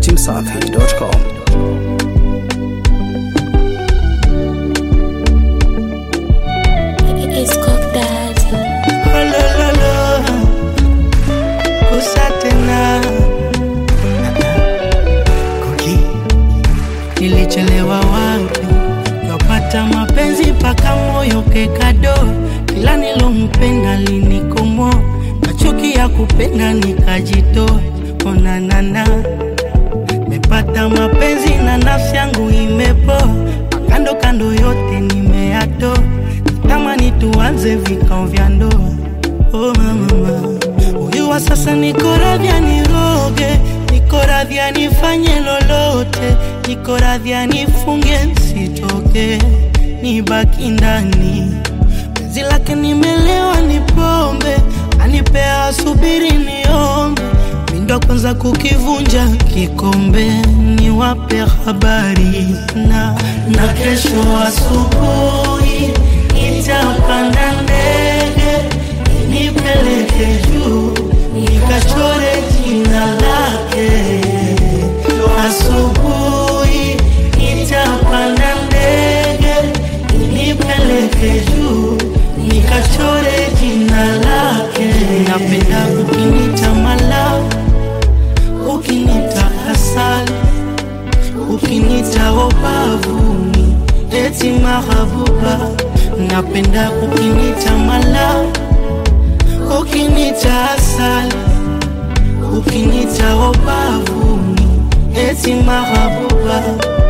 dachimsafi.com. It's cooked daddy. Olololo, kusa tena Kuki. Nilichelewa wapi kapata mapenzi paka moyo kekado kila nilompenda linikomo machuki ya kupenda nikajitoa onanana mepata mapenzi na nafsi yangu imepoa kando kando yote nimeyatoa tamani tuanze vikao vya ndoa oh mama huyu wa sasa niko radhi niroge niko radhi nifanye lolote niko radhi nifunge nsitoke nibaki ndani penzi lake nimelewa ni pombe anipea subiri niombe mindo kwanza kukivunja kikombe niwape habari na na kesho asubuhi nitapanda ndege nipeleke juu nikachore jina lake asubuhi nitapanda ndege nipeleke juu nikachore jina lake napenda ukinita mala ukinita asali ukinita obavuni eti mahabuba napenda ukinita mala ukinita asali ukinita obavuni eti mahabuba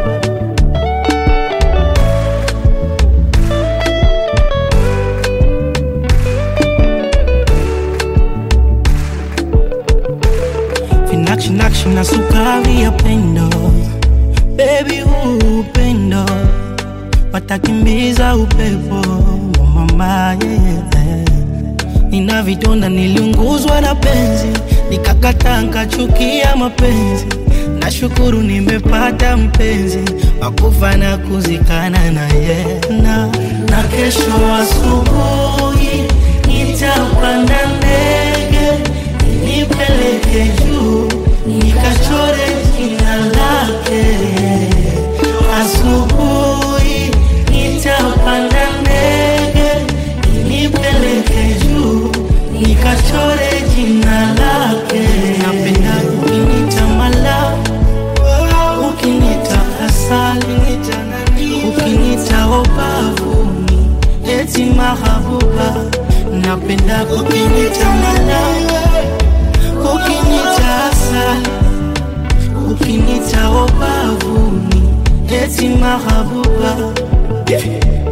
vinakshi na sukari ya pendo bebi huu upendo watakimbiza upepo wa mama yeah. nina vidonda niliunguzwa na penzi nikakata nkachukia mapenzi nashukuru nimepata mpenzi wakufa na kuzikana naye na, na kesho asubuhi nitapanda ndege nipeleke juu nikachore jina lake asubuhi nitapanda ndege nipeleke juu nikachore jina lake napenda ukinita mala ukinita asali ukinita obavuni eti mahabuba napenda ukinita mala ukinita asali ukinita obavuni eti mahabuba